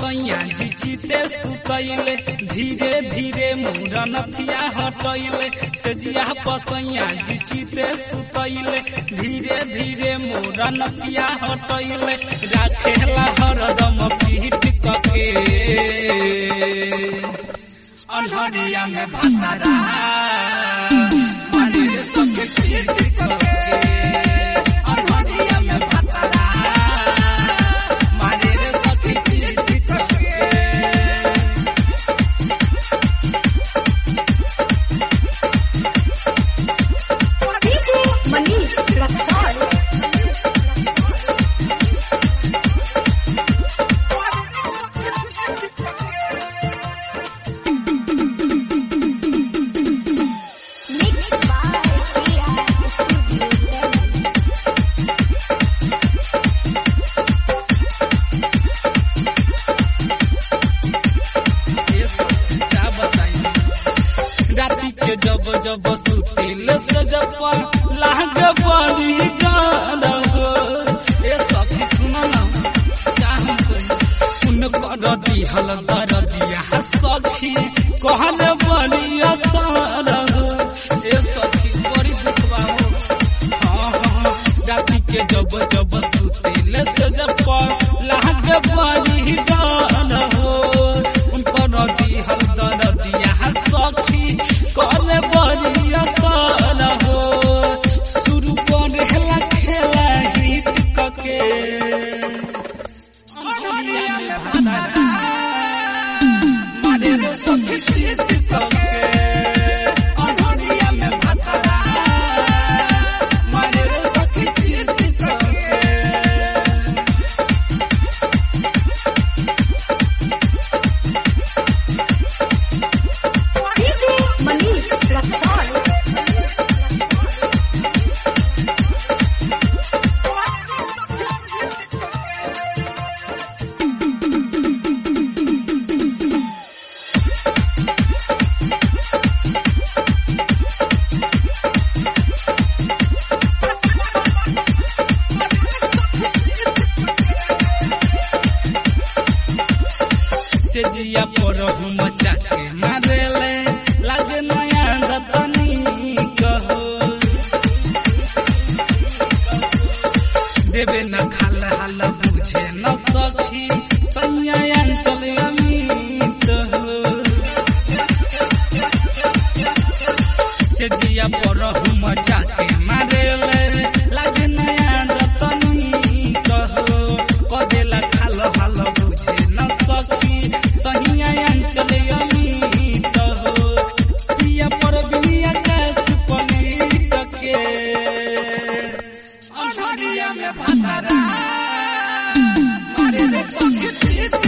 पसैया जी चिते सुतैले धीरे धीरे मुरनथिया हटैले से जिया पसैया जी चिते सुतैले धीरे धीरे मुरनथिया हटैले राखेला हरदम पीठ कके अनहरिया में भतरा मारे सके पीठ कके अनहरिया में भतरा मारे सके पीठ कके DJ Manish Raksol. Mixed by AI Studio Delhi. क्या बताई राती के जब जब सुतिल से जब लाग बड़ी गान हो ए सखी सुनो ना क्या हम कही उन कर दिहल दर दिया सखी कहन बड़ी असर हो ए सखी बड़ी दुखवा हो हाँ हाँ राती के जब जब सुतिल से जब लाग बड़ी गान हो उनकर दिहल दर दिया सखी करे बड़ी असर हो शुरू करेला खेला हिट कके अनहरिया में भतरा मारे रे सखी चित कके अनहरिया में भतरा मारे रे सखी चित कके DJ Manish Raksol. से जिया पर हम चाके मारेले लागे नया रतनी कहो देवे न खाल हाल बुझे न सखी सैया अंचल अमीत हो से जिया पर हम चाके मारेले लागे नया रतनी कहो कदेला खाल हाल बुझे न सखी सहिया अंचल अमीत हो पिया पर बिनिया कास पलीट के अनहरिया में भतरा मारे रे सखी चित